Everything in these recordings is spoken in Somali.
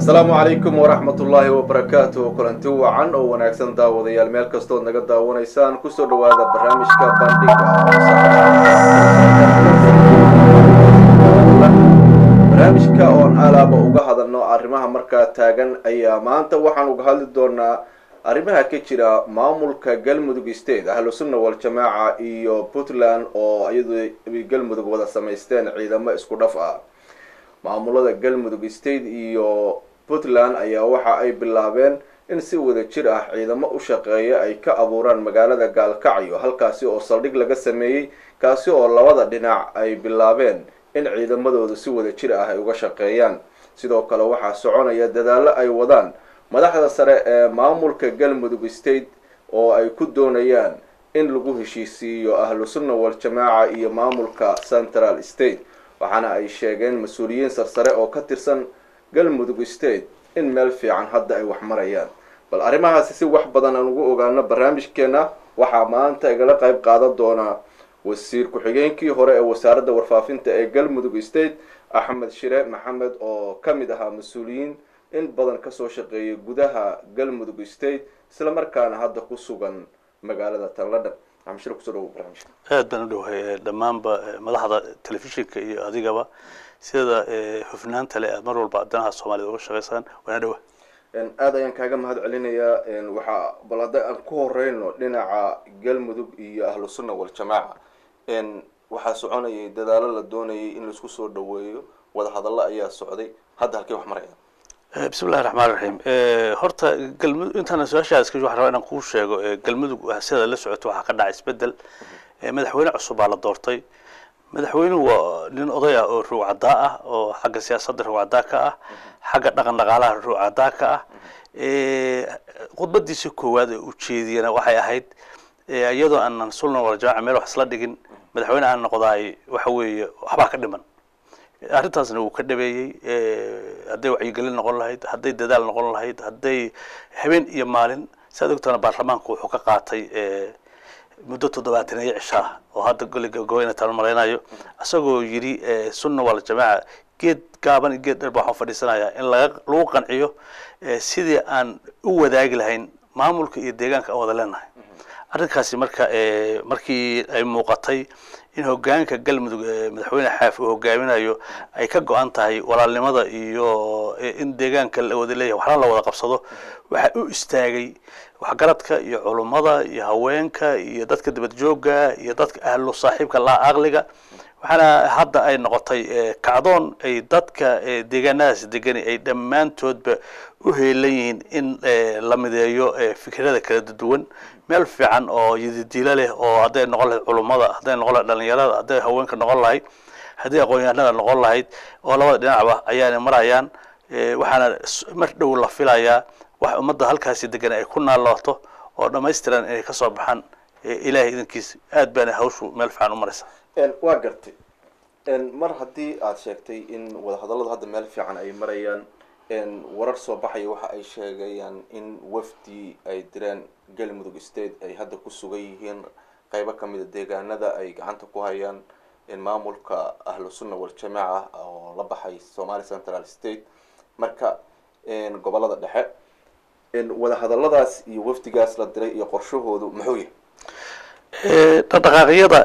asalaamu calaykum waraxmat ullaahi wabarakaatu kulanti wacan oo wanaagsan daawadayaal meel kastood naga daawanaysaan kusoo dhawaada barnaamijka bandhiga barnaamijka oon alaaba uga hadalno arrimaha markaa taagan ayaa maanta waxaan uga hadli doonaa arrimaha ka jira maamulka galmudug state ahlu sunna waljamaaca iyo puntland oo iyadu galmudug wada samaysteen ciidamo isku dhaf ah maamulada galmudug state iyo puntland ayaa waxa ay bilaabeen in si wada jir ah ciidamo u shaqeeya ay ka abuuraan magaalada gaalkacyo halkaasi oo saldhig laga sameeyey kaasi oo labada dhinac ay bilaabeen in ciidamadooda si wada jir ah ay uga shaqeeyaan sidoo kale waxaa soconaya dadaallo ay wadaan madaxda sare ee maamulka galmudug state oo ay ku doonayaan in lagu heshiisiiyo ahlu sunna waljamaaca iyo maamulka central state waxaana ay sheegeen mas-uuliyiin sarsare oo ka tirsan galmudug state in meel fiican hadda ay wax marayaan bal arrimahaasi si wax badan aan ugu ogaano barnaamijkeena waxaa maanta igala qayb qaadan doonaa wasiir ku-xigeenkii hore ee wasaaradda warfaafinta ee galmudug state axmed shire maxamed oo ka mid ahaa mas-uuliyiin in badan kasoo shaqeeyay gudaha galmudug state isla markaana hadda ku sugan magaalada tanladhan axmed shire kusoo dhawo barnaamijka aad baan u dhowahay dhammaanba madaxda telefishinka iyo adigaba sida hufnaanta le aad mar walba danaha soomaaliyad uga shaqaysaan waana dhowa aada ayaan kaaga mahad celinayaa waxaa bal hadda aan ku horeyno dhinaca galmudug iyo ahlu sunna waljamaaca waxaa soconayay dadaalo la doonayay in laisku soo dhaweeyo wadahadallo ayaa socday hadda halkay wax maraya bismi llahi raxmaan raxiim horta galmudug intaana su-aashaas ka waxaan rabaa inaan kuu sheego galmudug sida la socoto waxaa ka dhacay isbedel madaxweyne cusub baa la doortay madaxweynuhu waa nin oday ah oo ruucaddaa ah oo xagga siyaasadda ruucaddaa ka ah xagga dhaqan dhaqaalaha ruucaddaa ka ah khudbadiisa koowaad ee ujeediyana waxay ahayd iyadoo aanan sulna waljamaaca meel wax isla dhigin madaxweyne aan noqdaay waxa weeye waxbaa ka dhiman arrintaasna wuu ka dhabeeyey hadday wacyigelin noqon lahayd hadday dadaal noqon lahayd hadday habeen iyo maalin saad ogtana baarlamaanku wuxuu ka qaatay muddo toddobaataniyo cishaa oo hadda goli gabagabo taan malaynayo isagoo yidhi sunna waljamaaca geed gaaban iyo geed dheer ba waxaan fadhiisanayaa in laga lagu qanciyo sidii aan u wadaagi lahayn maamulka iyo deegaanka aan wada leenahay arrinkaasi marka markii ay muuqatay in hogaanka galmudug madaxweyne xaaf uu hogaaminayo ay ka go-an tahay walaalnimada iyo in deegaanka la wada leeyahay waxna la wada qabsado waxaa u istaagay waxgaradka iyo culummada iyo haweenka iyo dadka dibad joogga iyo dadka ahlu saaxiibka laa aqliga waxaana hadda ay noqotay kacdoon ay dadka deegaanadaas degani ay dhammaantoodba u heelan yihiin in la mideeyo fikrada kala duwan meel fiican oo yadidiilo leh oo hadday noqon lahayd culummada hadday noqon lahayd dhalinyarada hadday haweenka noqon lahayd hadday aqoon-yahanada noqon lahayd oo labada dhinacba ayaana marayaan waxaana mar dhow la filayaa wax ummadda halkaasi degan ay ku naalooto oo dhamaystiran inay kasoo baxaan ilaahay idankiis aad baana hawshu meel fiican u maraysa waa gartay mar haddii aada sheegtay in wadahadalladu hadda meel fiican ay marayaan warar soo baxaya waxa ay sheegayaan in wafdi ay direen galmudug state ay hadda ku sugan yihiin qeybo kamida deegaanada ay gacanta ku hayaan maamulka ahlu sunna waljamaaca oo la baxay somali central state marka gobolada dhexe wadahadalladaas iyo wafdigaas la diray iyo qorshahoodu muxuu yahay dhaqdhaqaaqyada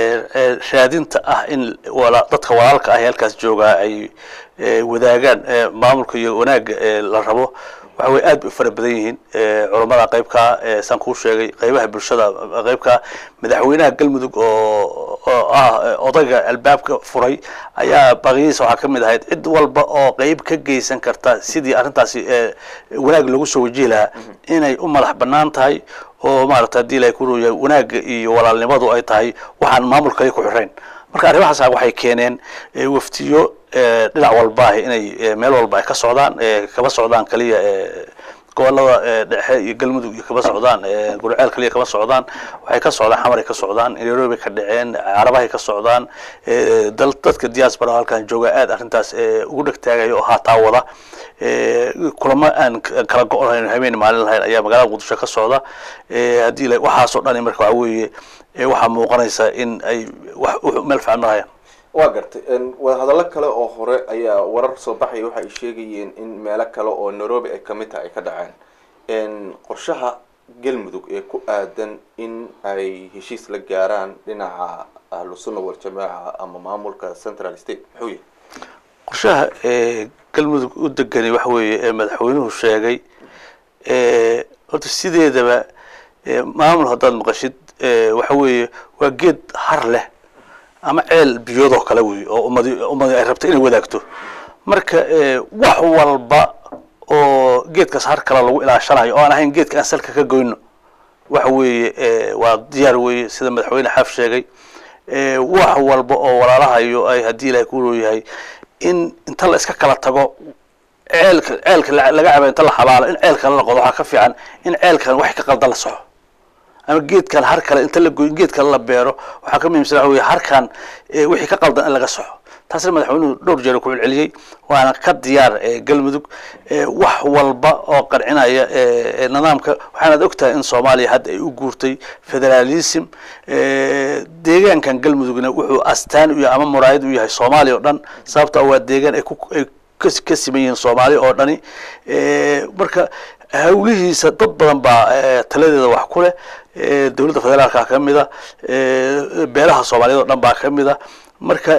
raadinta ah in dadka walaalka ah ee halkaas joogaa ay wadaagaan maamulka iyo wanaagga la rabo waxa wey aad bay u fara badan yihiin culammada qaybkaa saan kuu sheegay qaybaha bulshada qaybkaa madaxweynaha galmudug oo oo ah odayga albaabka furay ayaa baqiyadiisa waxaa ka mid ahayd cid walba oo qeyb ka geysan karta sidii arrintaasi wanaag lagu soo wajihi lahaa inay u madax banaan tahay oo maarata hadii ilahay ku yahay wanaagga iyo walaalnimadu ay tahay waxaan maamulka ay ku xirayn marka arrimahaas waxay keeneen waftiyo dhinac walba ah inay meel walba ay ka socdaan kama socdaan kaliya gobolada dhexe iyo galmudug iyo kama socdaan gurceel kaliya kama socdaan waxay ka socdaan xamaray ka socdaan nairobi ka dhaceen carabahay ka socdaan dadka diaspora halkan jooga aad arrintaas ugu dhegtaagaya oo haataa wada kulamo aan kala go-lahayn habeen maalin lahayn ayaa magaalada muqdisho ka socda haddii waxaasoo dhani marka waxa weeye waxaa muuqanaysa in ay wax meel fiican marayaan waa gartay wadahadallo kale oo hore ayaa warar soo baxaya waxa ay sheegayeen in meelo kale oo nairobi ay kamid tahay ay ka dhaceen qorshaha galmudug ee ku aadan in ay heshiis la gaaraan dhinaca ahlusunna waljamaaca ama maamulka central state muxuu yahay qorshaha galmudug u degani waxa weeye ee madaxweynuhu sheegay horta sideedaba maamul haddaad maqashid waxa weeye waa geed har leh ama ceel biyoodoo kale wey oo ummadi ummadi ay rabto inay wadaagto marka wax walba oo geedkaas har kale lagu ilaashanayo oo aan ahayn geedka aan salka ka goyno waxa weeye waa diyaar weeye sida madaxweyne xaaf sheegay wax walba oo walaalahayo ay haddii ilahay ku looyahay in inta la iska kala tago ceelka ceelka laga caba inta la xabaalo in ceelkan la qodo waxaa ka fiican in ceelkan wax ka qaldan la soco ama geedkan har kale inta la goy geed kale la beero waxaa ka muhiimsan waxa wey harkan wixii ka qaldan in laga soxo taasna madaxweynuhu dhowr jeer ku celceliyey waana ka diyaar galmudug wax walba oo qarcinaya nidaamka waxaanaad ogtahay in soomaaliya hadda ay u guurtay federalism deegaankan galmudugna wuxuu astaan u yahay ama muraayad u yahay soomaaliya oo dhan sababto waa deegaan ay ku ay ka siman yihiin soomaaliya oo dhani marka hawlihiisa dad badan baa taladeeda wax ku leh dowladda federaalka ka mid a beelaha soomaaliyeed oo dhan baa ka mid a marka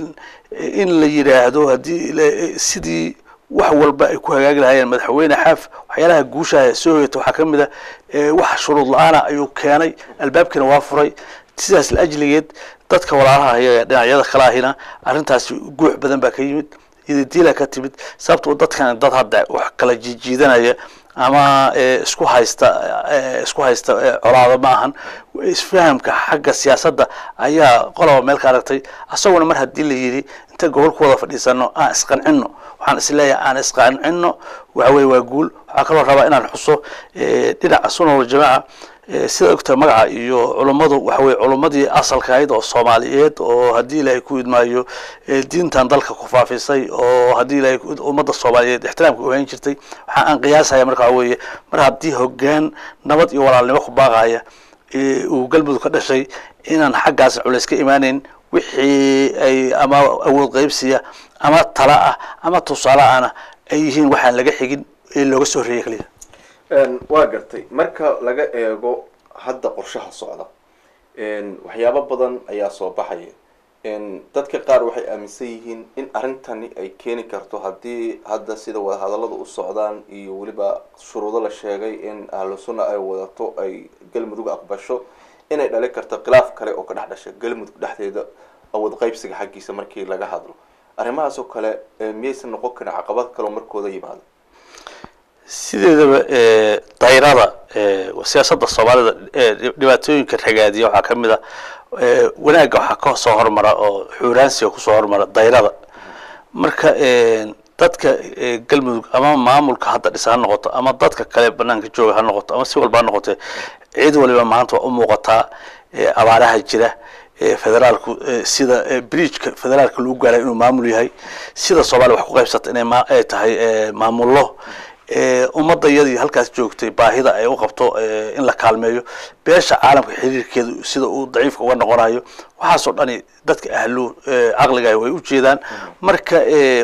in la yidhaahdo haddii sidii wax walba ay ku hagaagi lahayeen madaxweyne xaaf waxyaalaha guushaha soo hoyata waxaa ka mid a wax shuruud la-aana ayuu keenay albaabkiina waa furay sidaas la ajligeed dadka walaalaha iyaga dhinacyada kale ahina arrintaasi guux badan baa ka yimid diila ka timid sababto dadkan dad hadda wax kala jiijiidanaya ama isku haysta isku haysta colaado ma ahan isfahamka xagga siyaasadda ayaa qoloba meel ka aragtay asaguna mar haddii la yidhi inta gobol ku wada fadhiisano aan isqancino waxaan isleeyahay aan isqancino waxa weye waa guul waxaa kaloo rabaa inaan xuso dhinaca sunna waljamaaca sida ogtahay magaca iyo culummadu waxa weye culummadii asalka ahayd oo soomaaliyeed oo haddii ilaahay ku idmaayo diintan dalka ku faafisay oo haddii ilaahay ummadda soomaaliyeed ixtiraamka u hayn jirtay waxaa aan qiyaasaya marka waxa weeye mar haddii hoggaan nabad iyo walaalnimo ku baaqaya uu galmudug ka dhashay inaan xaggaas culays ka imaaneyn wixii ay ama awood qaybsiya ama tala ah ama tusaale ahna ay yihiin waxaan laga xigin ee looga soo horreeyay kaliya waa gartay marka laga eego hadda qorshaha socda waxyaabo badan ayaa soo baxaya dadka qaar waxay aaminsan yihiin in arrintani ay keeni karto haddii hadda sida wadahadallada u socdaan iyo weliba shuruudo la sheegay in ahlu sunna ay wadato ay galmudug aqbasho inay dhali karto khilaaf kale oo ka dhex dhasha galmudug dhexdeeda awood qaybsiga xaggiisa markii laga hadlo arrimahaas oo kale miyaysan noqon karin caqabad kaleo markooda yimaado sideedaba dayrada siyaasadda soomaalida dhibaatooyinka ragaadiya waxaa ka mid a wanaagga waxaa ka soo hormara oo xuuraansiga kusoo hormara dayrada marka dadka galmudug ama maamulka hadda dhisa ha noqoto ama dadka kale banaanka jooga ha noqoto ama si walba ha noqote cid waliba maanta waa u muuqataa abaaraha jira federaalku sida bridgeka federaalka lagu gaaray inuu maamul yahay sida soomaaliya wax ku qaybsata inay ay tahay maamullo ummadda iyadii halkaas joogtay baahida ay u qabto in la kaalmeeyo beesha caalamka xiriirkeedu sida uu daciifka uga noqonayo waxaasoo dhani dadka ahlu caqliga way u jeedaan marka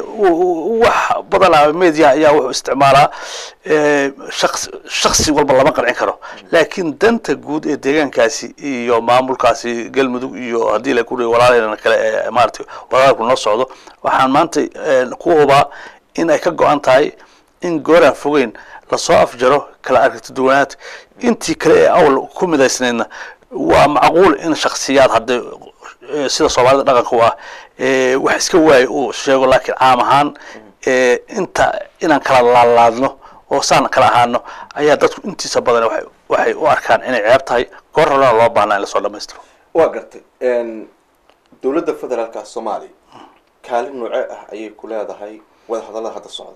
wax badanaa media ayaa wuxuu isticmaalaa shaqs shaksi walba lama qancin karo laakiin danta guud ee deegaankaasi iyo maamulkaasi galmudug iyo haddii la kuri walaalheena kale ee maaragtay walaalku noo socdo waxaan maanta ku hubaa in ay ka go-an tahay in gooraan fogeyn lasoo afjaro kala aragti duwanaad intii kale ee awl ku midaysnaydna waa macquul in shaksiyaad hadda sida soomaalida dhaqanka u ah wax iska waayo uu sheego laakiin caam ahaan inta inaan kala laalaadno oo saan kala ahaano ayaa dadku intiisa badan waay waxay u arkaan inay ceeb tahay goor horena loo baahnaa in lasoo dhamaystiro waa gartay dowladda federaalka soomaaliya kaalin noocee ah ayay ku leedahay wadahadallada hadda socda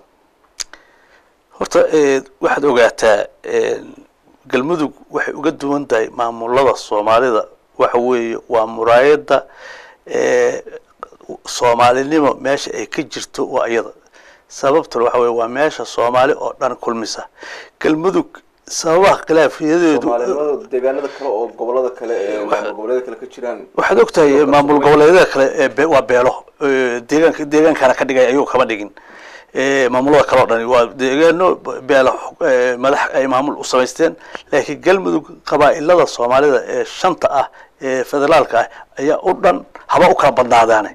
horta waxaad ogaataa galmudug waxay uga duwan tahay maamulada soomaalida waxa weeye waa muraayadda soomaalinimo meesha ay ka jirto waa iyada sababtuna waxa weye waa meesha soomaali oo dhan kulmisa galmudug sababaha khilaafiyadeedu soomaalinimada deegaanada kale oo gobolada kale ee maamul goboleeda kale ka jiraan waxaad ogtahay maamul goboleedyada kale ee be- waa beelo ee deegaanka deegaankana ka dhigay ayuu kama dhigin ee maamulada kale oo dhani waa deegaano beelo ee madax ay maamul u samaysteen laakiin galmudug qabaa'ilada soomaalida ee shanta ah ee federaalka ah ayaa u dhan haba u kala badnaadaane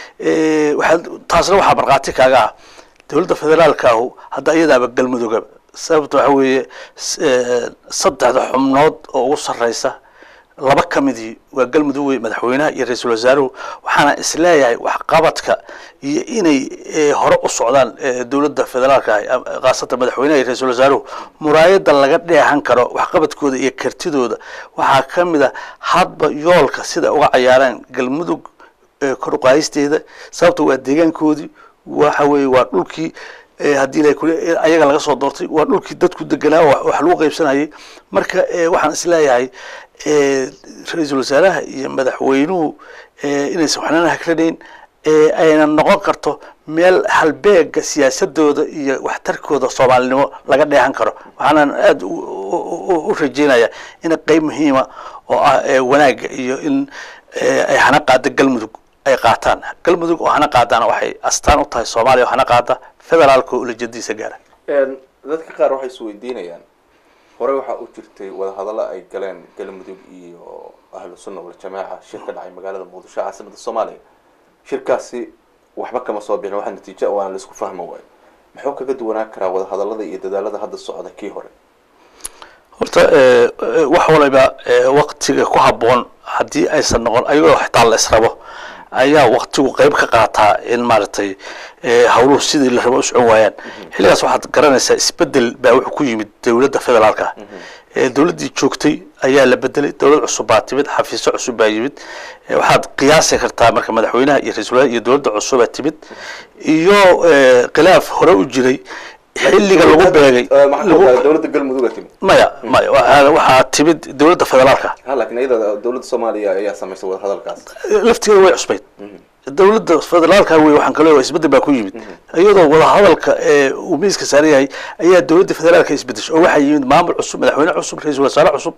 ee waxaad taasna waxaa markhaati kaaga ah dowladda federaalka ahu hadda iyadaaba galmuduga sababta waxa weeye s- ee, saddexda xubnood oo ugu sarreysa laba ka midii waa galmudug wey madaxweynaha iyo ra-iisul wasaaruhu waxaana isleeyahay waxqabadka iyo inay eh, hore u socdaan eh, dowladda federaalka ah am- khaasatan madaxweynaha iyo ra-iisul wasaaruhu muraayada laga dheehan karo waxqabadkooda iyo kartidooda waxaa ka mid a hadba yoolka sida uga cayaaraan galmudug eh, kor u qaadisteeda sababta waa deegaankoodii waxa weeye waa dhulkii eh, haddii la kule eh, ayaga laga soo doortay waa dhulkii dadku deganaa wax wax lagu qaybsanayay marka eh, waxaan isleeyahay eh, ra-iisul wasaaraha iyo madaxweynuhu eh, inaysan waxnana hakranayn ee ayna noqon karto meel halbeega siyaasadooda iyo waxtarkooda soomaalinimo laga dheehan karo waxaanan aada u- u- u- u rajeynaya in qeyb muhiima oo ah ee wanaagga iyo in eh, ay hana qaada galmudug ay qaataan galmudug oo hana qaadaana waxay astaan u tahay soomaaliya oo hana qaada federaalka oo ulajadiisa gaara Een, dadka qaar waxay isweydiinayaan horey waxaa u jirtay wadahadallo ay galeen galmudug iyo ahlu sunna waljamaaca shir ka dhacay magaalada muqdisho caasimada soomaaliya shirkaasi waxba kama soo bixin waxa natiijo ah waana laisku fahmi waayo muxuu kaga duwanaan karaa wadahadallada iyo dadaalada hadda socda kii hore horta eh, eh, wax waliba eh, waktiga ku habboon haddii aysan noqon ayagoo xitaa la israbo ayaa waktigu qeyb ka qaataa in maaragtay eh, hawluhu sidii la rabo u socon waayaan xilligaas waxaad garanaysaa isbedel baa wuxuu ku yimid dowladda federaalka ah Eh, dowladdii joogtay ayaa la bedelay dowlad cusub baa timid xafiisyo cusub baa yimid Eh, waxaad qiyaasi kartaa marka madaxweynaha iyo ra-iisul wasaaraha iyo dowladda cusubaa timid iyo eh, khilaaf hore u jiray xilliga lagu beegay Eh, maxaa lagu- ka wadaa dowladda galmuduga timid maya maya waxaa waxaa timid dowladda federaalka ha laakiin iyada dowladda soomaaliya ayaa samaysay wadahadalkaas laftigeeda way cusbayd dowladda federaalka wey waxaan kaloo isbedel baa ku yimid iyadoo wadahadalka ee uu miiska saaran yahay ayaa dowladda federaalka isbedeshay oo waxaa yimid maamul cusub madaxweyne cusub ra-iisul wasaare cusub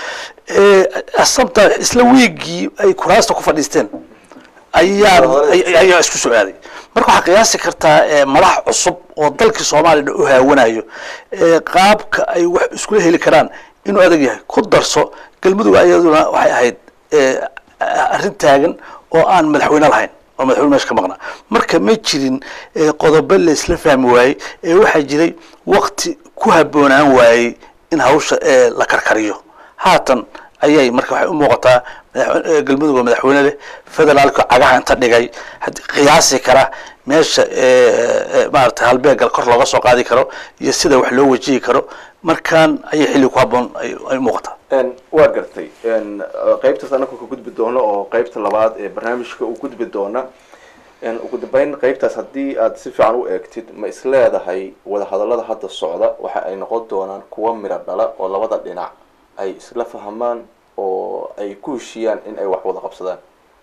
ee asabta isla wiigii ay kuraasta ku fadhiisteen ayaa ay- ayaa isku soo aaday marka waxaa qiyaasi kartaa eh, madax cusub oo dalkii soomaaliya dhan u haawanayo ee qaabka ay wax iskula heli karaan inuu adag yahay ku darso galmudug ayaduna waxay ahayd eh, arrin taagan oo aan madaxweyne lahayn oo madaxweyne meesha ka maqnaa marka ma jirin eh, qodobo la isla fahmi waayey ee waxaa jiray wakti ku habboonaan waayey in hawsha eh, la karkariyo haatan ayay marka waxay u muuqataa madaxwe- eh, galmudug oo madaxweyne leh federaalka cagaha inta dhigay haddii qiyaasi kara meesha eh, eh, maaragtay halbeegal kor looga soo qaadi karo iyo sida wax loo wajihi karo markaan ayay xilli ku habboon ay ay u muuqataa Een, waa gartay Een, eh, qaybtaas anagu ka gudbi doono oo qaybta labaad ee barnaamijka u gudbi doona Een, ugu dambeyn qaybtaas haddii aad si fiican u eegtid ma is leedahay wadahadallada hadda socda waxa ay noqon doonaan kuwa miro dhala oo labada dhinac ay isla fahmaan oo ay ku heshiiyaan in ay wax wada qabsadaan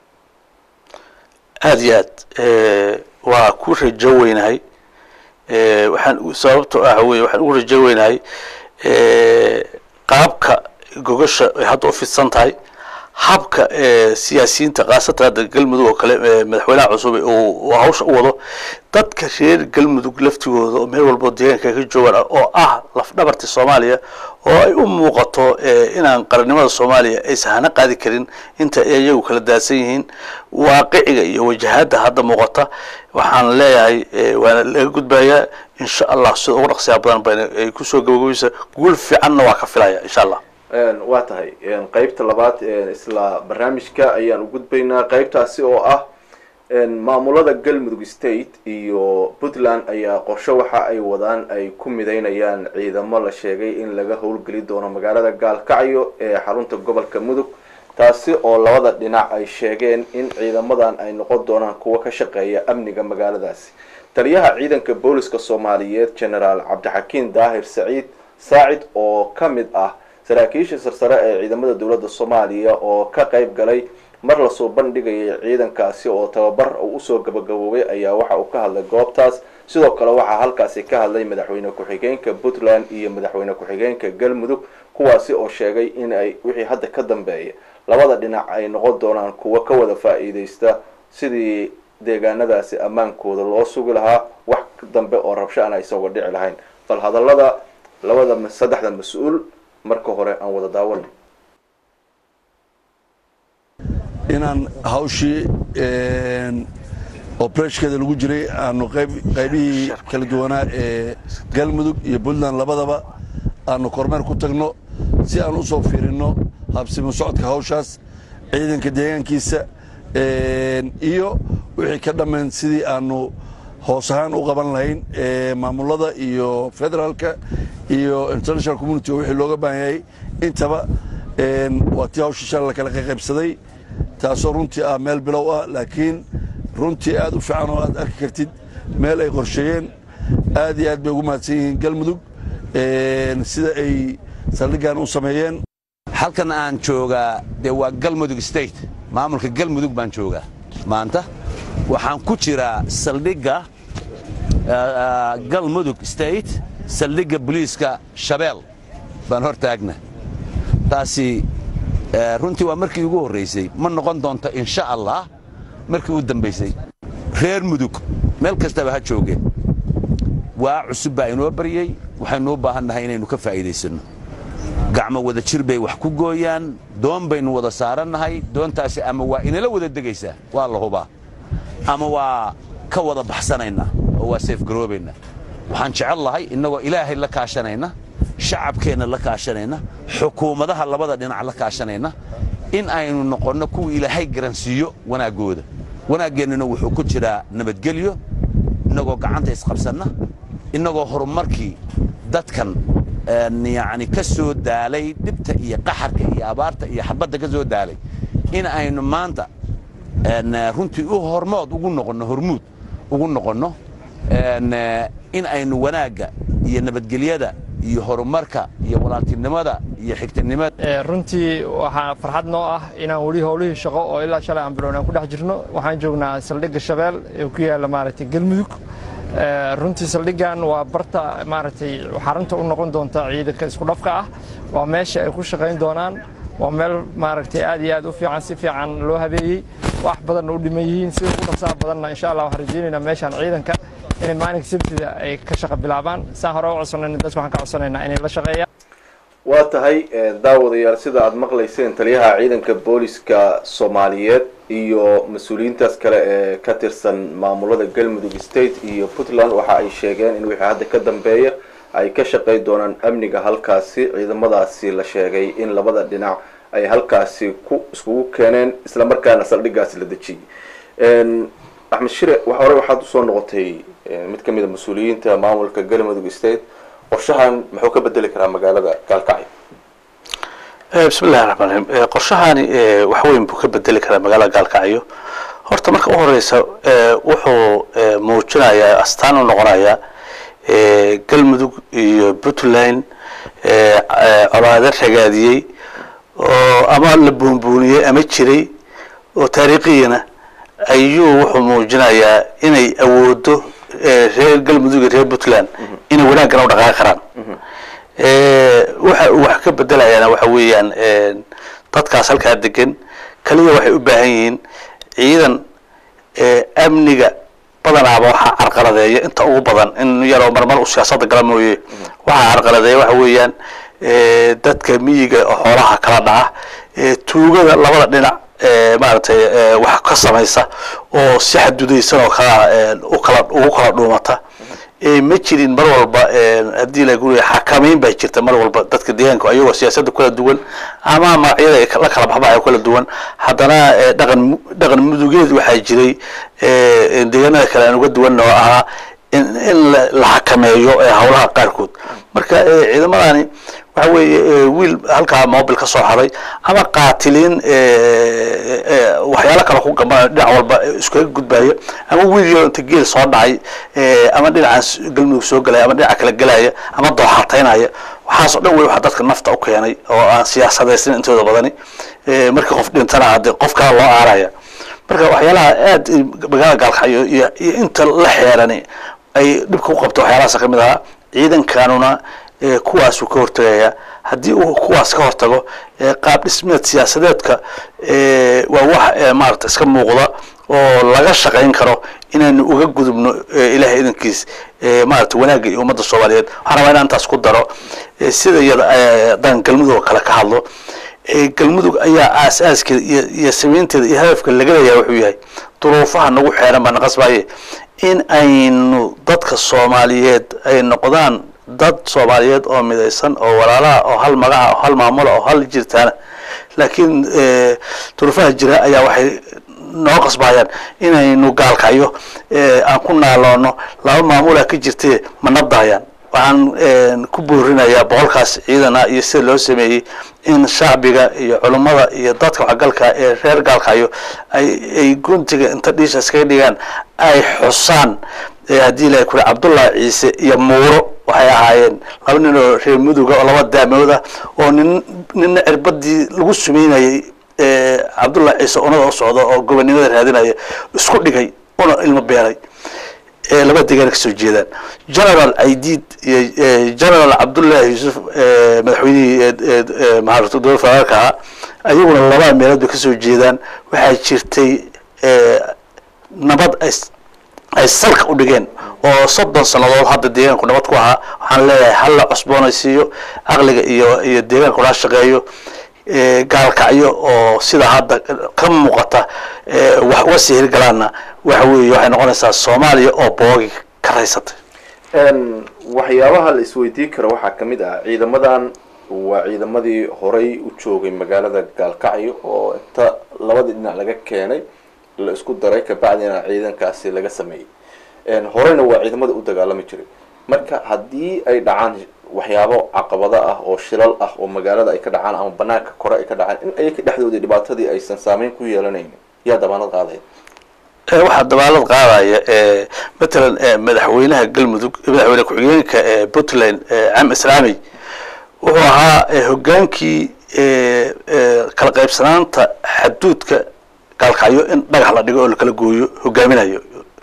aada iyo aad eh, waa ku rajo weynahay Eh, waxaan u- sababto ah wey waxaan ugu rajo weynahay eh, qaabka gogasha ay hadda u fidsan tahay habka eh, siyaasiyiinta khaasatan hadda galmudug oo kale eh, madaxweynaha cusub uu uu hawsha u wado dadka reer galmudug laftigooda oo meel walbo deegaanka ka joogaan oo ah lafdhabarta soomaaliya oo ay u muuqato eh, inaan qarannimada soomaaliya aysan hana qaadi karin inta ay iyagu kala daadsan yihiin waaqiciga iyo wajahada hadda muuqata waxaan leeyahay eh, waana laga gudbayaa insha allah sida ugu dhaqsiyaa badan bayna ay kusoo gabagabaysa guul fiicanna waa ka filaya insha allah Een, waa tahay een, qaybta labaad ee isla barnaamijka ayaan u gudbaynaa qaybtaasi oo ah een, maamulada galmudug state iyo puntland ayaa qorshe waxa ay wadaan ay ku mideynayaan ciidamo la sheegay in laga howlgeli doono magaalada gaalkacyo ee xarunta gobolka mudug taasi oo labada dhinac ay sheegeen in ciidamadan ay noqon doonaan kuwo ka shaqeeya amniga magaaladaasi taliyaha ciidanka booliska soomaaliyeed generaal cabdixakiin daahir saciid saacid oo ka mid ah saraakiisha sarsare ee ciidamada dowladda soomaaliya oo ka qayb galay mar lasoo bandhigayay ciidankaasi oo tababar uu usoo gabagaboobay ayaa waxa uu ka hadlay goobtaas sidoo kale waxaa halkaasi ka hadlay madaxweyne ku-xigeenka puntland iyo madaxweyne ku-xigeenka galmudug kuwaasi oo sheegay in ay wixii hadda ka dambeeya labada dhinac ay noqon doonaan kuwa ka wada faa-iideysta sidii deegaanadaasi ammaankooda loo sugi lahaa wax dambe oo rabsho aan aysan uga dhici lahayn bal hadallada labada saddexda mas-uul marka hore aan wada daawano inaan hawshii obreshkeeda lagu jiray aanu qaybihii kala duwanaa ee galmudug iyo puntland labadaba aanu kormeer ku tagno si aan u soo fiirinno habsimo socodka hawshaas ciidanka deegaankiisa iyo wixii ka dhammayn sidii aanu hoos ahaan u qaban lahayn maamulada iyo federaalka iyo international community oo wixii looga baahan yahay intaba waa tii hawshii shala la kala qaybsaday taasoo runtii ah meel bilow ah laakiin runtii aad u fiican oo aad arki kartid meel ay qorsheeyeen aad iyo aad bay ugu mahadsan yihiin galmudug sida ay saldhiggan u sameeyeen halkan aan joogaa dee waa galmudug state maamulka galmudug baan joogaa maanta waxaan ku jiraa saldhigga galmudug state saldhigga boliiska shabeel baan hor taagna taasi runtii waa markii ugu horraysay ma noqon doonto insha allah markii u dambaysay reer mudug meel kastaba ha joogeen waa cusub baa inoo baryey waxaynu u baahan nahay inaynu ka faa'iidaysanno gacmo wada jir bay wax ku gooyaan doon baynu wada saarannahay doontaasi ama waa inala wada degaysaa waa la hubaa ama waa ka wada baxsanaynaa oo waa seefgaroobaynaa waxaan jecel lahay innagoo ilaahay la kaashanayna shacabkeenna la kaashanayna xukuumadaha labada dhinac la kaashanayna in aynu noqonno kuwa ilaahay garansiiyo wanaaggooda wanaaggeennuna wuxuu ku jiraa nabadgelyo innagoo gacanta isqabsanna innagoo horumarkii dadkan yacni ka soo daalay dhibta iyo qaxarka iyo abaarta iyo xabadda ka soo daalay in aynu maanta runtii u hormood ugu noqonno hormuud ugu noqonno in aynu wanaagga iyo nabadgelyada iyo horumarka iyo walaaltinimada iyo xigtanimada runtii waxaa farxad noo ah inaan weli howlihii shaqo oo ilaa shalay aan bilown aan ku dhex jirno waxaan joognaa saldhigga shabeel ee ku yaalla maaragtay galmudug runtii saldhiggan waa barta maaragtay xarunta u noqon doonta ciidanka isku dhafka ah waa meesha ay ku shaqayn doonaan waa meel maaragtay aad iyo aad u fiican si fiican loo habeeyey wax badanna u dhiman yihiin sida ugu dhaqsaha badanna insha allah waxaan rajaynaynaa meeshaan ciidanka inay maalinka sabtida ay ka shaqa bilaabaan saan hore u codsanayna dadka waxaan ka codsanaynaa inay la shaqeeyaan waa tahay daawadayaal sida aada maqlayseen taliyaha ciidanka booliska soomaaliyeed iyo mas-uuliyiintaas kale ee ka tirsan maamulada galmudug state iyo puntland waxa ay sheegeen in wixii hadda ka dambeeya ay ka shaqey doonaan amniga halkaasi ciidamadaasi la sheegay in labada dhinac ay halkaasi ku iskugu keeneen isla markaana saldhiggaasi la dejiyey axmed shire hore waxaad usoo noqotay mid ka mid a mas-uuliyiinta maamulka galmudug state qorshahan muxuu ka bedeli karaa magaalada gaalkacyo bismi llahi raxmaan raxiim qorshahani wax weyn buu ka bedeli karaa magaalada gaalkacyo horta marka u horeysa wuxuu muujinayaa astaan u noqonayaa galmudug iyo puntland colaado ragaadiyey oo ama la buunbuuniyey ama jiray oo taariikhiyana ayuu wuxuu muujinayaa inay awoodo reer galmudug iyo reer puntland inay wanaaggan u dhaqaaqi karaan waxa uu wax ka bedelayaana waxa weeyaan dadkaas halkaa degan kaliya waxay u baahan yihiin ciidan amniga badanaaba waxaa carqaladeeya inta ugu badan in yaroo marmar u siyaasadda gala mooye waxaa carqaladeeya waxa weeyaan dadka miyiga xoolaha kala dhaca tuugada labada dhinac maaragtay wax ka samaysa oo si xadudaysan oo kala ukala ugu kala dhuumata ma jirin mar walba haddii lagu xakamayn baa jirta mar walba dadka deegaanka ayagoo siyaasadda kala duwan ama magacyada la kala baxbaxayo kala duwan haddana dhaqan dhaqan mudugeed waxaa jiray deegaanada kale aan uga duwan oo ahaa in in la xakameeyo howlaha qaarkood marka ciidamadani waxa weeye wiil halkaa mobil ka soo haday ama qaatiliin waxyaalo kale ku gamba dhinac walba iskaga gudbaya ama wiil yaro inta geel soo dhacay ama dhinacaan galmudug soo gelaya ama dhinaca kale gelaya ama dooxataynaya waxaasoo dhan wey waxa dadka nafta u keenay oo aan siyaasadaysan intooda badani markii qof dhintana hadde qof kale loo aaraya marka waxyaalaha aad magaalada gaalkacyo iyo iyo inta la xeerani ay dhibka u qabto waxyaalahaas ka mid ahaa ciidankanuna eh, kuwaasuu ka hortagaya haddii uu kuwaas ka hortago eh, qaab dhismeed siyaasadeedka eh, waa wax eh, maarata iska muuqda oo laga shaqayn karo inaynu uga gudubno eh, ilahay idankiis eh, maarata wanaagga iyo ummadda soomaaliyeed waxaan rabaa inaan intaas ku daro eh, sida iyada eh, haddaan galmudug oo kale ka hadlo eh, galmudug ayaa aas-aaskeeda iyo iyo samaynteeda iyo hadafka laga leeyahay wuxuu yahay duruufaha nagu xeeran baa naqasbaye in aynu dadka soomaaliyeed ay noqdaan dad soomaaliyeed oo midaysan oo walaalaha oo hal magaca oo hal maamula oo hal jirtaana laakiin eh, duruufaha jira ayaa waxay noo qasbayaan inaynu gaalkacyo eh, aan ku naaloono laba maamula ka jirtee ma nabdahayaan waxaan eh, ku boorinayaa boqolkaas ciidana iyo sida loo sameeyey in shacbiga iyo culummada iyo dadka waxgalka ee reer gaalkacyo ay ay guntiga inta dhiisha iskaga dhigaan ay xusaan eh, haddii ilahay kule cabdullahi ciise iyo muuro waxay ahaayeen laba nin oo reer muduga oo laba daamood ah oo nin nina cirbadii lagu sumeynayay eh, cabdullahi ciise unada u socda oo gobonimada raadinaya isku dhigay una ilmo beeray ee laba deegaan kasoo jeedaan general aidiid iyo eh, general cabdullahi yuusuf eh, madaxweynihii eh, eh, eh, maarata dowlad federaalka ahaa ayaguna laba meelood bay kasoo jeedaan waxaa jirtay eh, nabad ay s- ay salka u dhigeen oo soddon sannadood hadda deegaanku nabad ku ahaa waxaan leeyahay hala cusboonaysiiyo caqliga iyo iyo deegaanku la shaqeeyo eh, gaalkacyo oo sida hadda ka muuqata eh, wax uga sii hirgalaana waxa weeye waxay noqonaysaa soomaaliya oo boogi ka raysatay Een, waxyaabaha la isweydiin karo waxaa ka mid ah ciidamadan waa ciidamadii horay u joogay magaalada gaalkacyo oo inta labadii dhinac laga keenay la isku daray kabacdina ciidankaasi laga sameeyey Een, horeyna waa ciidamada u dagaalami jiray marka haddii ay dhacaan waxyaabo caqabado ah oo shilal ah oo magaalada ay ka dhacaan ama banaanka kore ay ka dhacaan in ayaka dhexdoodii dhibaatadii aysan saameyn ku yeelanaynin yaa dabaanad qaadaya Eh, waxaa dabaalad qaadaya eh, matalan eh, madaxweynaha galmudug madaxweyne ku-xigeenka eh, puntland eh, cam islaami wuxuu ahaa eh, hogaankii eh, eh, kala qaybsanaanta xaduudka gaalkacyo in dhagax la dhigo oo lakala gooyo hogaaminayo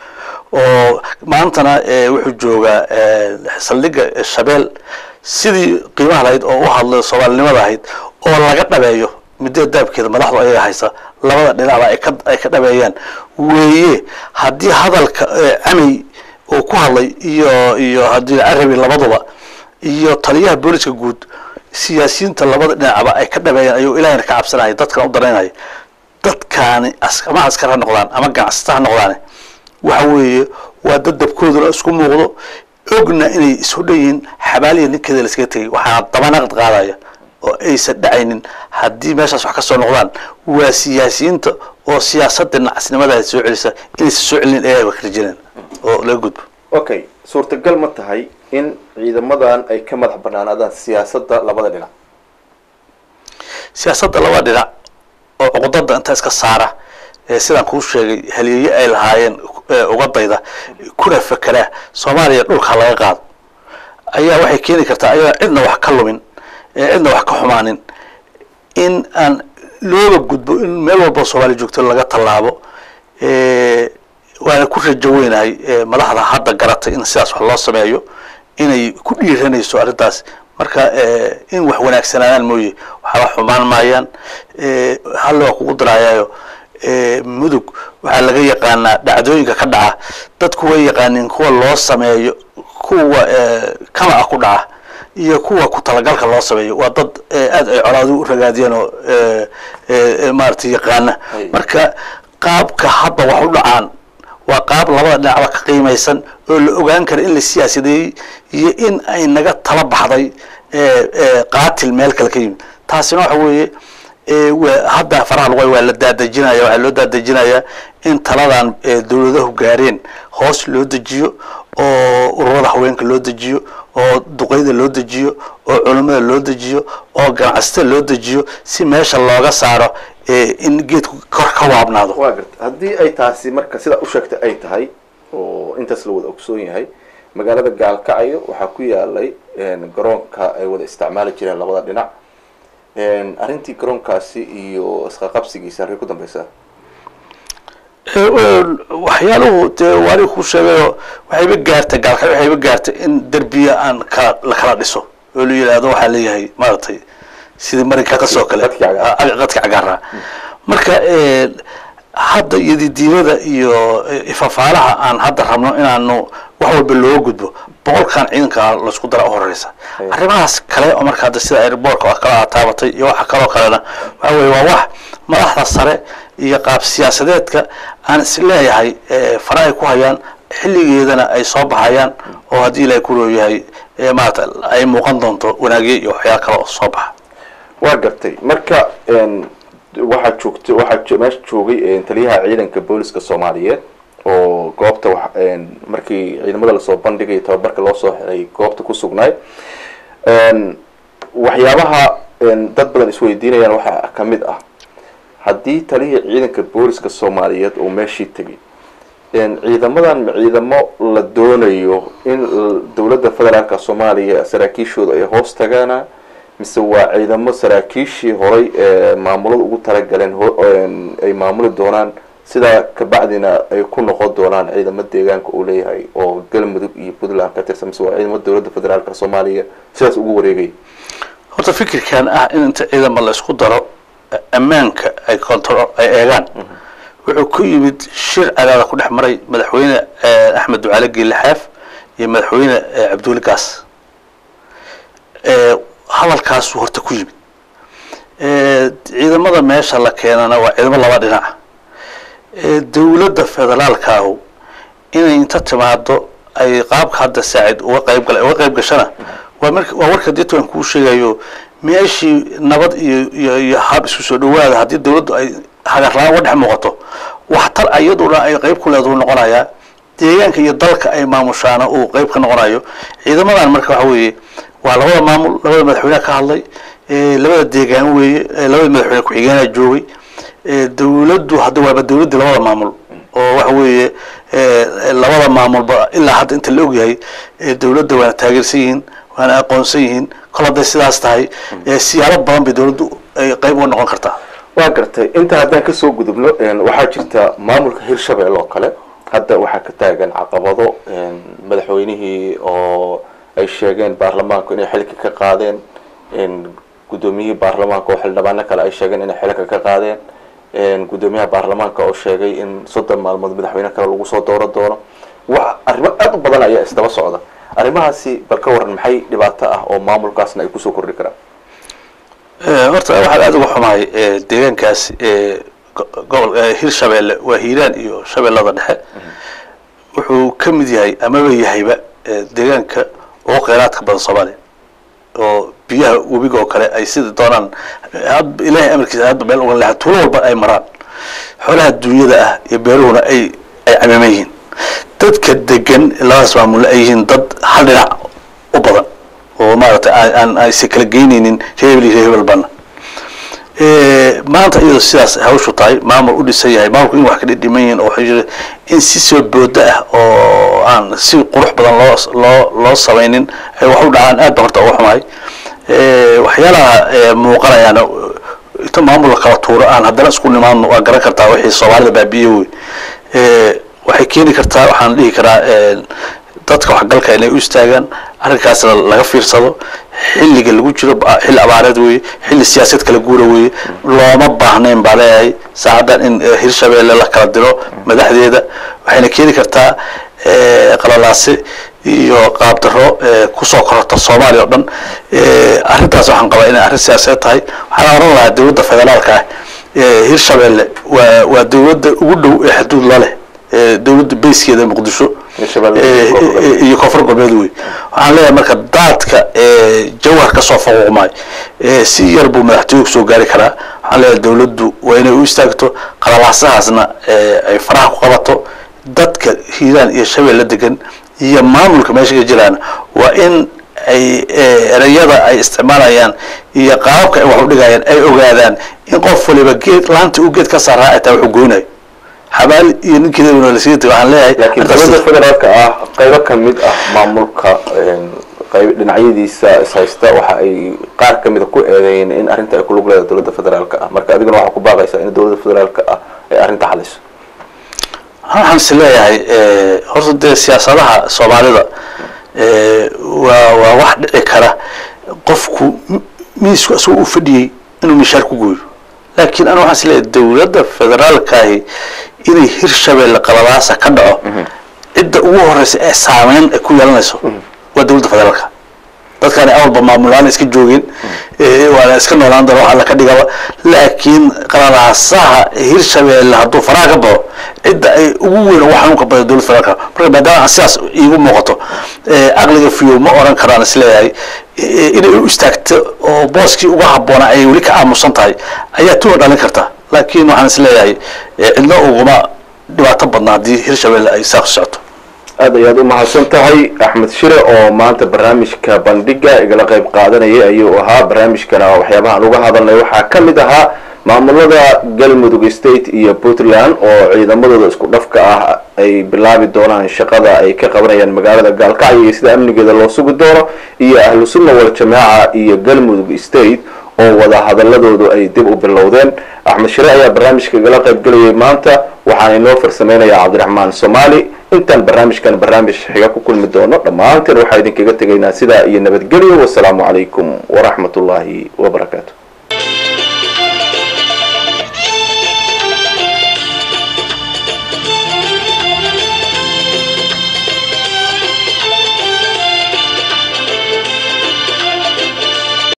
oo maantana eh, wuxuu joogaa eh, saldhigga shabeel sidii qiimaha lahayd oo u hadlay soomaalinimada ahayd oo laga dhabeeyo muddada daabkeeda madaxdu ayaga haysa labada dhinacba ay ka ay ka dhabeeyaan weeye haddii hadalka eh, camey uu ku hadlay iyo iyo haddii carabi labaduba iyo taliyaha booliska guud siyaasiyiinta labada dhinacba ay ka dhabeeyaan ayuu ilahayna ka cabsanaya dadkana u daraynaya dadkaani as- ama askar ha noqdaan ama ganacsata ha noqdaane waxa weeye waa dad dabkooduna isku muuqdo ogna inay isu dhan yihiin xabaaliya ninkeeda la iskaga tegay waxaana dabanaqad qaadaya oo aysan dhacaynin haddii meeshaas wax ka soo noqdaan waa siyaasiyiinta oo siyaasadda nacasnimada soo celisa inaysan soo celinin ee ay kala jireen oo laga gudbo okay suurtagal ma tahay in ciidamadan ay ka madax banaanaadaan siyaasadda labada dhinac siyaasadda laba dhinac oo cuqdada inta iska saara ee sidaan kuu sheegay haliyeeye ay lahaayeen ee uga dayda kuna fekera soomaaliya dhulka laga qaado ayaa waxay keeni kartaa ayagaa cidna wax ka lumin ee cidna wax ka xumaanin in aan looga gudbo in meel walba soomaaliya joogto laga tallaabo ee, waana ku rajo weynahay ee, madaxda hadda garatay in sidaas wax loo sameeyo inay ku dhiiranayso arrintaas marka ee, in wax wanaagsanaadaan mooye waxba xumaan maayaan ee, halle waa kugu darayaayo ee, mudug waxaa laga yaqaanaa dhacdooyinka ka dhaca dadku way yaqaaniin kuwa loo sameeyo kuwa ee, kama ah ku dhaca iyo kuwa ku talagalka loo sameeyo waa dad ee, aad ay colaadu u ragaadiyeen oo ee, ee, ee, maaragtay yaqaana Ay. marka qaabka hadda wax u dhacaan waa qaab labada dhinacba ka qiimaysan oo la ogaan kara in la siyaasadeeyey iyo in ay naga tala baxday ee, ee, qaatil meel kale ka yimid taasina waxa weeye ee, waa- hadda faraha lagu waa la daadejinaya waxaa loo daadejinayaa in taladan ee, dowladahu gaareen hoos loo dejiyo oo ururada haweenka loo dejiyo oo duqeyda loo dejiyo oo culimmada loo dejiyo oo ganacsatada loo dejiyo si meesha looga saaro ee, in geedku kor ka waabnaado waa garta haddii ay taasi marka sidaa u sheegtay ay tahay oo intaas la wada ogsoon yahay magaalada gaalkacyo waxaa ku yaalay een, garoonka ay wada isticmaali jireen labada dhinac een, arrintii garoonkaasi iyo isqaqabsigiisa arrin ku dambeysa waxyaaluhu dee waali ku sheegayo waxayba gaartay gaalka waxayba gaartay in derbiya aan kala la kala dhiso oo la yidhaahdo waxaa leeyahay maaragtay sidii marinka qas oo kale Qadki cagaar. Ah, qadka cagaara marka eh, hadda iyodidiimada iyo eh, ifafaalaha aan hadda rabno inaanu wax walba looga gudbo boqolkan ciidanka laisku dara u horeysa arrimahaas kale oo marka hadda sida airbortka oo kale aad taabatay iyo waxa kaloo kalena waxa weye waa wax madaxda sare iyo qaab siyaasadeedka aan is leeyahay eh, fara ay ku hayaan xilligeedana ay soo baxayaan oo haddii ilaahay ku rooyahay eh, maarata ay muuqan doonto wanaagyo iyo waxyaala kale oo soo baxa waa gartay marka n waxaa joogta waxaa jo- meesha joogay n taliyaha ciidanka booliska soomaaliyeed oo goobta wax n markii ciidamada lasoo bandhigay tababarka loo soo xiray goobta ku sugnaay n waxyaabaha n dad badan isweydiinayaan waxaa ka mid ah haddii taliyihii ciidanka booliska soomaaliyeed uu meeshii tegay n ciidamadan ma ciidamo la doonayo in l- dowladda federaalka soomaaliya saraakiishooda ay hoos tagaana mise waa ciidamo saraakiishii horay ee maamulada ugu talagaleen ho- een, ay maamuli doonaan sidaa kabacdina ay ku noqon doonaan ciidamo deegaanka uu leeyahay oo galmudug iyo puntland ka tirsan mise waa ciidamo dowladda federaalka soomaaliya sidaas ugu wareegaya horta fikirkan ah in inta ciidama la isku daro eh, ammaanka ay control ay eegaan wuxuu ku yimid shir cadaada ku dhex maray madaxweyne eh, axmed ducaale geelle xaaf iyo madaxweyne eh, cabduuli gaas Eh, hadalkaasuu horta ku yimid Eh, ciidamada meesha la keenana waa ciidamo laba dhinaca Eh, dowladda federaalkaahu inay inta timaado ay qaabka hadda saacid uga qayb gala uga qayb gashana waa mark waa warka deeto aan kuu sheegayo meeshii nabad iyo iyo iyo hab isku soo dhawaada haddii dowladdu ay hagarlaan uga dhex muuqato waxtar ayaduna ay qayb ku leedahu noqonayaa deegaanka iyo dalka ay maamushaana uu qayb ka noqonayo ciidamadan marka waxa weeye waa labada maamul labada madaxweyne ka hadlay eh, labada deegaan weeye eh, labada madaxweyne ku-xigeenaa joogay eh, dowladdu hadda waaba dowladdii labada maamul oo waxa weeye eh, labada maamulba ilaa hadda inta la ogyahay eh, dowladda waana taageersan yihiin waana aqoonsan yihiin kol hadday sidaas tahay eh, siyaalo badan bay dowladdu ay qayb uga noqon kartaa waa gartay inta haddaan kasoo gudubno n waxaa jirta maamulka hirshabelle oo kale hadda waxaa ka taagan caqabado n madaxweynihii oo ay sheegeen baarlamaanku inay xilka ka qaadeen n guddoomiyihii baarlamaanka oo xildhibaano kale ay sheegeen inay xilka ka qaadeen n guddoomiyaha baarlamaanka oo sheegay in soddon maalmood madaxweyne kale lagu soo dooro doono wa arrimo aad u badan ayaa isdaba socda arrimahaasi bal ka waran maxay dhibaato ah oo maamulkaasna ay kusoo kordhi karaan Eh, horta waxaan aada uga xumahay eh, deegaankaas eh, go- gobol eh, hirshabeelle waa hiiraan iyo shabeellada dhexe wuxuu ka mid yahay amaba yahayba eh, deegaanka ugu kheyraadka badan soomaaliya oo biyaha webiga oo kale ay sida doonaan had- ilaahay amarkiisa hadba meel uga leexan tuulo walba ay maraan xoolaha duunyada ah iyo beeruhuna ay ay camiman yihiin dadka degan labadaas maamulna ay yihiin dad hal dhinac u badan oo maaragtay aan aan aysan kala geynaynin reer hebel iyo reer hebel bana Eh, maanta iyadoo sidaas hawshu tahay maamul u dhisan yahay maamulku in wax ka dhidhiman yihiin oo waxay jira in si soo booda ah oo aan si qurux badan loo loo loo samaynin ay wax u dhacaan aad baan horta uga xumahay Eh, waxyaalaha eh, muuqanayaana inta maamul la kala tuuro aan haddana isku nimaadno waa garan kartaa wixii soomaalida baabiye wey Eh, waxay keeni kartaa waxaan dhihi karaa eh, dadka waxgalka inay u istaagaan arrinkaasna laga fiirsado xilliga lagu jiro ba- xilli abaareed weeye xilli siyaasad kala guura weeye looma baahnayn baa leeyahay saacaddan in eh, hirshabeelle la kala diro madaxdeeda waxayna keeni kartaa eh, qalalaase iyo qaabdaro eh, kusoo kororta soomaaliya oo dhan Eh, arrintaas waxaan qabaa inay arrin siyaasadeed tahay waxaan oran lahaa dowladda federaalka ah eh, hirshabeelle waa waa dowladda ugu dhow ee xuduud la leh eh, dowladda beyskeeda muqdisho Hirshabelle Eh, iyo Koonfur Galbeed. iyo koonfur galbeed wey waxaan leeyahay marka daadka ee jawhar ka soo faquuqmay ee si yar buu madaxtooygu soo gaari karaa waxaan leeyahay dowladdu waa inay u istaagto qalalaasahaasna ee ay faraha ku qabato dadka hiiraan iyo shabeelle degan iyo maamulka meesha ka jiraan waa in ay eh, ereyada ay isticmaalayaan iyo qaababka ay wax u dhigayaan ay ogaadaan in qof waliba geed laanta uu geed ka saaraa ay tahay wuxuu goynayo xabaal iyo ninkeeda lasii tagay waxaan leeyahay laakiin arrintaas- dowladda federaalka ah qaybo ka mid ah maamulka n qayb dhinacyadiisa is haysta waxa ay qaar ka mida ku eedeeyeen in arrinta ay ku lug leedahay dowladda federaalka ah marka adiguna waxaa ku baaqaysaa in dowladda federaalka ah ay arrinta xaliso waxaan is leeyahay horta dee siyaasadaha soomaalida waa waa wax dhici kara qofku miisku isagoo u fadhiyey inuu mishaar ku gooyo laakiin anu waxaan is leeyahay dowladda federaalkaahi inay hirshabeelle qaladaasa ka dhaco cidda ugu horeysa ee saameyn ay ku yeelanayso waa dowladda federaalka dadkaani awalba maamulaan iska joogeen waana iska noolaan doona wax alla ka dhigaba laakiin qalalaasaha hirshabeelle hadduu faraha ka baxo cidda ay ugu weyn ugu xanuunka badan dowladda federaalka marka maadaama aan sidaas iigu muuqato aqliga fiyo ma oran karaan isleeyahay inay u istaagto oo booskii uga habboona ay weli ka aamusan tahay ayaa tuwa dhalin karta laakiin waxaan isleeyahay cidna uguma dhibaato badna haddii hirshabeelle ay saaq socoto aad ayaad u mahadsan tahay axmed shire oo maanta barnaamijka bandhiga igala qayb qaadanayay ayuu ahaa barnaamijkana waxyaabahaan uga hadalnay waxaa ka mid ahaa maamulada galmudug state iyo puntland oo ciidamadooda isku dhafka ah ay bilaabi doonaan shaqada ay ka qabanayaan magaalada gaalkacyo iyo sida amnigeeda loo sugi doono iyo ahlu sunna wal jamaaca iyo galmudug state oo wada hadaladoodu ay dib u bilowdeen axmed shire ayaa barnaamijka igala qayb gelayay maanta waxaan inoo farsameynaya cabdiraxmaan somaali intaan barnaamijkan barnaamij xiga ku kulmi doono dhammaanteen waxaa idinkaga tegaynaa sidaa iyo nabadgelyo wasalaamu calaykum waraxmat ullaahi wabarakaatu